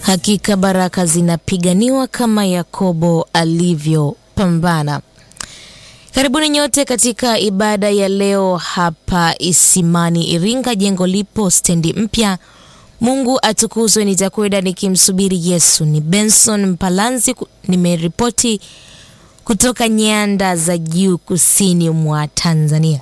Hakika baraka zinapiganiwa kama Yakobo alivyopambana. Karibuni nyote katika ibada ya leo hapa Isimani Iringa. Jengo lipo stendi mpya. Mungu atukuzwe. Nitakwenda nikimsubiri Yesu. Ni Benson Mpalanzi, nimeripoti kutoka nyanda za juu kusini mwa Tanzania.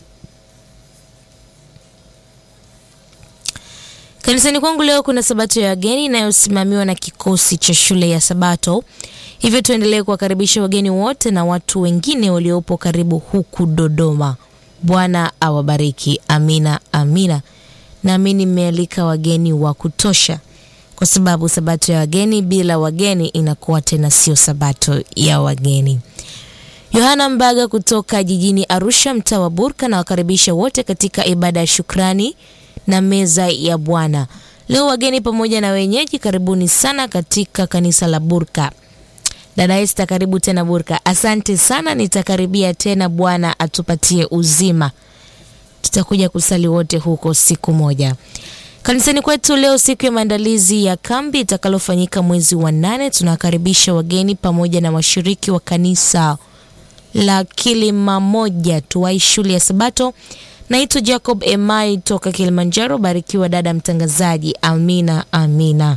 Kanisani kwangu leo kuna sabato ya wageni inayosimamiwa na kikosi cha shule ya Sabato. Hivyo tuendelee kuwakaribisha wageni wote na watu wengine waliopo karibu huku Dodoma. Bwana awabariki. Amina, amina. Nami nimealika wageni wa kutosha, kwa sababu sabato ya wageni bila wageni inakuwa tena sio sabato ya wageni. Yohana Mbaga kutoka jijini Arusha, mtaa wa Burka, na wakaribisha wote katika ibada ya shukrani na meza ya Bwana. Leo wageni pamoja na wenyeji, karibuni sana katika kanisa la Burka. Dada Esther, karibu tena Burka. Asante sana, nitakaribia tena. Bwana atupatie uzima, tutakuja kusali wote huko siku moja. Kanisani kwetu leo, siku ya maandalizi ya kambi itakalofanyika mwezi wa nane, tunawakaribisha wageni pamoja na washiriki wa kanisa la Kilima Moja Tuwai shule ya Sabato. Naitwa Jacob Emai toka Kilimanjaro. Barikiwa dada mtangazaji. Amina, amina.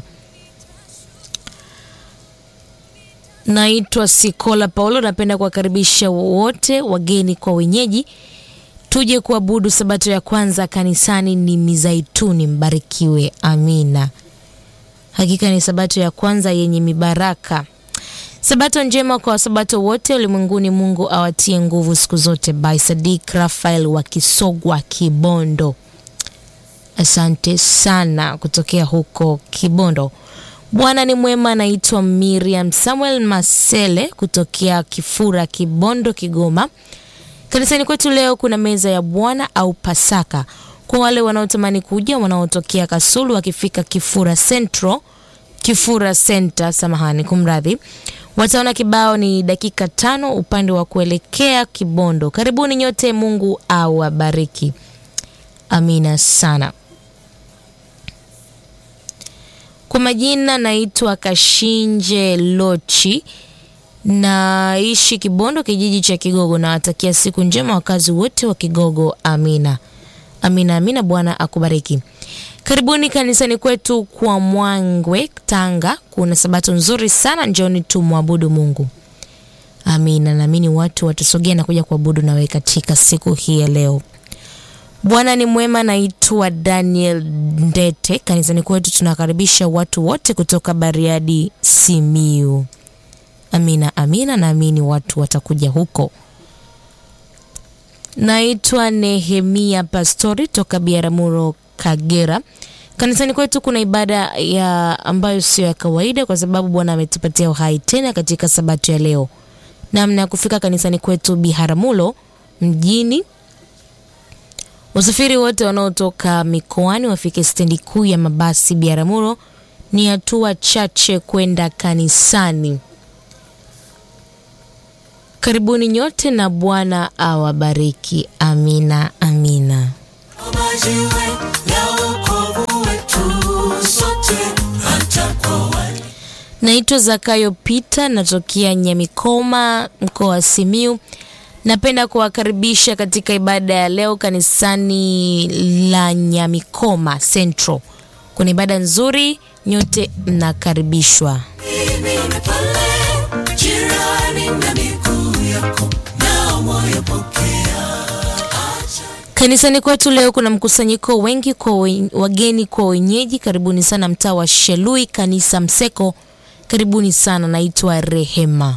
Naitwa Sikola Paulo. Napenda kuwakaribisha wote wageni kwa wenyeji, tuje kuabudu sabato ya kwanza kanisani. Ni Mizaituni. Mbarikiwe. Amina. Hakika ni sabato ya kwanza yenye mibaraka. Sabato njema kwa wasabato wote ulimwenguni. Mungu awatie nguvu siku zote. By Sadik Rafael wa Kisogwa, Kibondo. Asante sana kutokea huko Kibondo. Bwana ni mwema. Naitwa Miriam Samuel Masele kutokea Kifura, Kibondo, Kigoma. Kanisani kwetu leo kuna meza ya Bwana au Pasaka kwa wale wanaotamani kuja, wanaotokea Kasulu wakifika Kifura Central, Kifura Center, samahani, kumradhi wataona kibao ni dakika tano upande wa kuelekea Kibondo. Karibuni nyote, Mungu awabariki. Amina sana. Kwa majina naitwa Kashinje Lochi, naishi Kibondo, kijiji cha Kigogo. Nawatakia siku njema wakazi wote wa Kigogo. Amina, amina, amina. Bwana akubariki. Karibuni kanisani kwetu kwa Mwangwe, Tanga. Kuna sabato nzuri sana, njoni tumwabudu Mungu. Amina. Naamini watu watasogea na kuja kuabudu nawe katika siku hii ya leo. Bwana ni mwema. Naitwa Daniel Ndete. Kanisani kwetu tunakaribisha watu wote kutoka Bariadi, Simiu. Amina, amina. Naamini watu watakuja huko. Naitwa Nehemia Pastori toka Biaramuro Kagera. Kanisani kwetu kuna ibada ya ambayo sio ya kawaida kwa sababu Bwana ametupatia uhai tena katika sabato ya leo. Namna ya kufika kanisani kwetu Biharamulo mjini, wasafiri wote wanaotoka mikoani wafike stendi kuu ya mabasi Biharamulo, ni hatua chache kwenda kanisani. Karibuni nyote na Bwana awabariki. Amina, amina. Naitwa Zakayo Pita, natokea Nyamikoma, mkoa wa Simiu. Napenda kuwakaribisha katika ibada ya leo kanisani la Nyamikoma Central. Kuna ibada nzuri, nyote mnakaribishwa. Kanisani kwetu leo kuna mkusanyiko wengi kwa wageni kwa wenyeji. Karibuni sana mtaa wa Shelui, kanisa Mseko. Karibuni sana. Naitwa Rehema.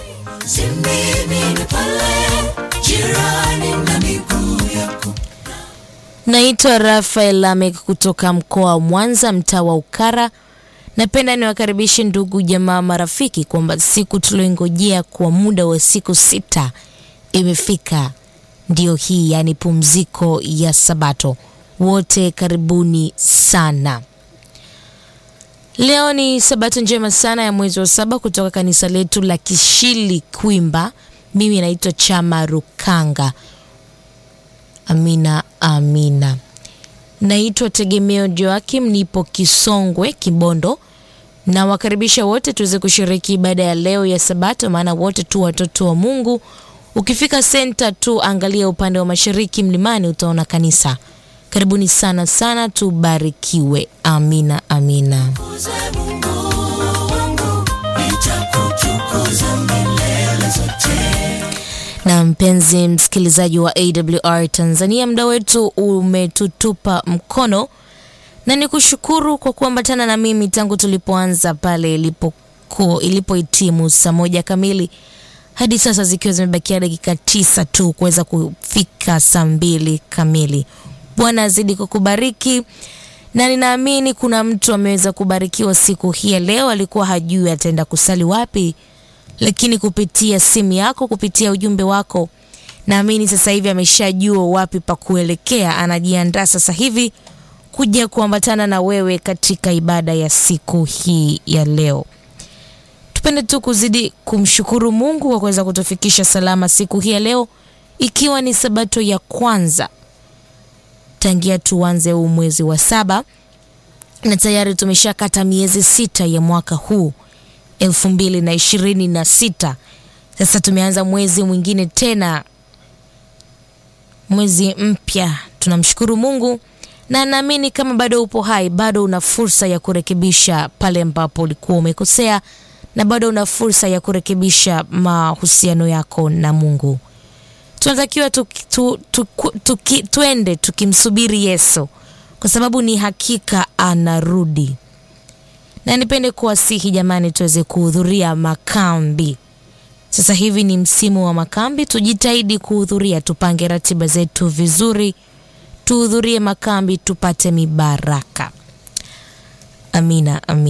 Naitwa Rafael Lamek kutoka mkoa wa Mwanza, mtaa wa Ukara. Napenda niwakaribishe ndugu, jamaa, marafiki kwamba siku tulioingojea kwa muda wa siku sita imefika. Ndiyo hii yani pumziko ya Sabato. Wote karibuni sana. Leo ni Sabato njema sana ya mwezi wa saba kutoka kanisa letu la Kishili Kwimba. Mimi naitwa Chama Rukanga. Amina, amina. Naitwa Tegemeo Joakim, nipo Kisongwe, Kibondo. na wakaribisha wote tuweze kushiriki ibada ya leo ya Sabato, maana wote tu watoto wa Mungu. Ukifika senta tu, angalia upande wa mashariki mlimani, utaona kanisa. Karibuni sana sana, tubarikiwe. Amina, amina. Na mpenzi msikilizaji wa AWR Tanzania, muda wetu umetutupa mkono, na ni kushukuru kwa kuambatana na mimi tangu tulipoanza pale ilipoku ilipohitimu saa moja kamili hadi sasa zikiwa zimebakia dakika tisa tu kuweza kufika saa mbili kamili. Bwana azidi kukubariki, na ninaamini kuna mtu ameweza kubarikiwa siku hii ya leo, alikuwa hajui ataenda kusali wapi lakini kupitia simu yako, kupitia ujumbe wako, naamini sasa hivi ameshajua wapi pa kuelekea. Anajiandaa sasa hivi kuja kuambatana na wewe katika ibada ya siku hii ya leo. Tupende tu kuzidi kumshukuru Mungu kwa kuweza kutufikisha salama siku hii ya leo, ikiwa ni sabato ya kwanza tangia tuanze huu mwezi wa saba, na tayari tumeshakata miezi sita ya mwaka huu elfu mbili na ishirini na sita. Sasa tumeanza mwezi mwingine tena, mwezi mpya. Tunamshukuru Mungu na naamini kama bado upo hai, bado una fursa ya kurekebisha pale ambapo ulikuwa umekosea, na bado una fursa ya kurekebisha mahusiano yako na Mungu. Tunatakiwa tu, tu, tu, tu, tu, tuende tukimsubiri Yesu kwa sababu ni hakika anarudi na nipende kuwasihi jamani, tuweze kuhudhuria makambi. Sasa hivi ni msimu wa makambi, tujitahidi kuhudhuria, tupange ratiba zetu vizuri, tuhudhurie makambi tupate mibaraka. Amina, amina.